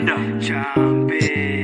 Nyanda chambe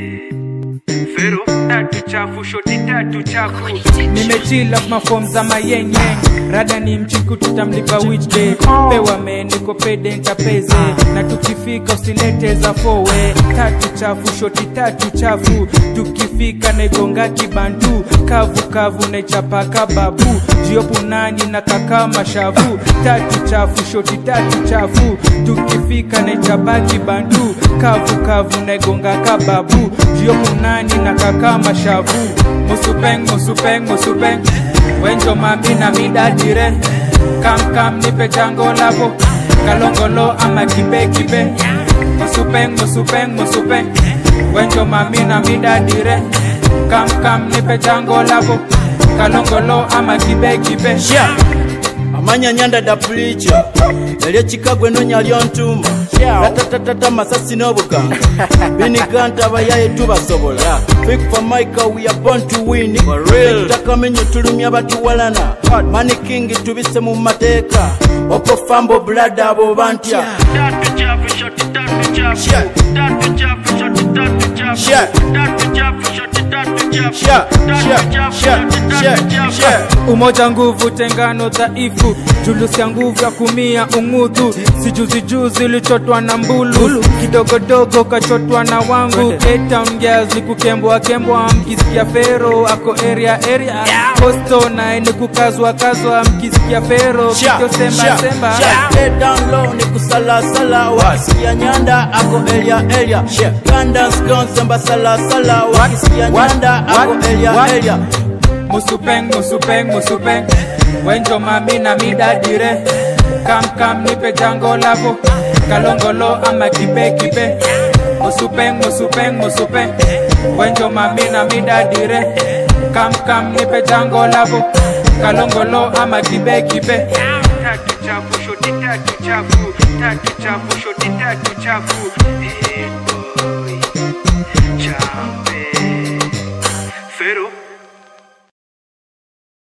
Fero tatu chafu shoti tatu chafu nimechila mafom za mayengeng rada ni mchiku tutamlipa weekday pewa meniko pede nkapeze na tukifika usilete za fowe tatu chafu shoti tatu chafu tukifika negonga kibantu kavu kavu nechapa kababu jiopunani na kaka mashavu tatu chafu shoti tatu chafu tukifika nechapa kibantu kavu kavu negonga kababu jiopunani na kaka mashavu musupeng musupeng musupeng wenjo mami na midadire kam kam nipe jango lavo kalongolo ama kibe kibe musupeng musupeng musupeng wenjo mami na midadire kam kam nipe jango lavo kalongolo ama kibe kibe sha amanya nyanda dapulica yali ekikagwe nonya lyontuma ratatatata masasi n'obuganga biniganta abayaye tubasobola Big for Micah, we are born to win tutakamenyo tulumya batuwalana mani king tubise mu mateeka opo fambo bulada abo bantya Tatu chafu shoti tatu chafu Sha. Tatu chafu shoti tatu chafu Sha. Tatu chafu shoti tatu chafu Sha, Tatu sha, chafu sha, shoti sha, tatu chafu sha. umoja nguvu tengano dhaifu julusi ya nguvu ya kumia ung'udhu sijuzijuzi ulichotwa na mbulu kidogodogo kachotwa na wangu K-Town girls ni kukembwa kembwa mkisikia fero ako area area posto naye ni kukazwa kazwa mkisikia fero Sha, kityo semba sha, semba sha. Get down low ni kusalasala wakisikia nyanda ako elia elia ganda skonsemba salasala wakisikia What? nyanda ako What? elia What? elia musupeng musupeng musupeng wenjo mami na midadire kam kam nipe jango lavo kalongolo ama kibe kibe musupeng musupeng musupeng wenjo mami na midadire kam kam nipe jango lavo kalongolo ama kibe kibe tatu chafu shoti tatu chafu tatu chafu shoti tatu chafu